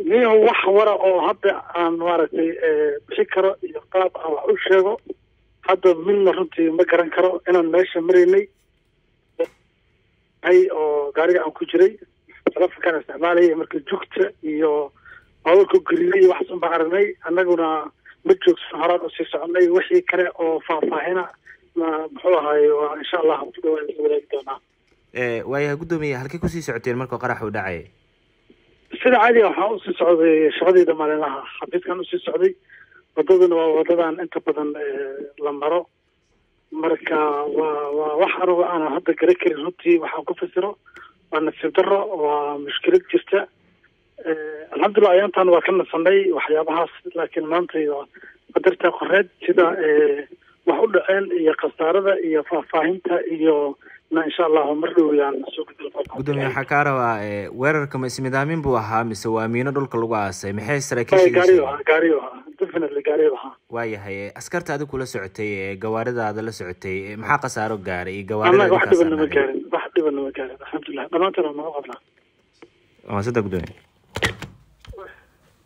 nin wax wara oo hadda aan maaragtay bixi karo iyo qaab aan wax u sheego hadda midna runtii ma garan karo inaan meesha maraynay hay oo gaariga aan ku jiray telefonkaan isticmaalaya marka jugta iyo baabuurka gariiray iyo waxaas un baan aragnay annaguna ma joogsan horaan usii soconay wixii kale oo faahfaahina ma muxuu ahaaye waa insha allah ku dhawaan la wadaagi doonaa waayahay guddoomiye halkay kusii socoteen markuu qarax uu dhacay sida caadiga waxaan usii socday shaqadeyda maalinlaha xafiiskan usii socday wadaduna waa wadadan inta badan la maro marka waa waa wax anugu aanan hadda garan karin runtii waxaan ku fasiro waa nasiib daro waa mushkilad jirta alxamdulillah ayaantan waa ka nasanay waxyaabahaas laakiin maanta qadarta qoreed sida wax u dhaceen iyo khasaarada iyo faahfaahinta iyo na insha allahu mar dhow yaan soo guddoomiye waxaa kaa rabaa weerarka ma ismidaamin buu ahaa mise waa miino dhulka lagu aasay maxay gaariyo saraakiisha ahaa gaariyo ahaa definitely gaariyo ahaa waayahay askarta adiga kula socotay ee gawaaridaada la socotay maxaa khasaaro gaaray iyo annaga wax gawaarida dhiban nama gaarin wax dhiban nama gaarin alxamdulilah dhammaantoona naga qabnaa waa saddex guddoomiye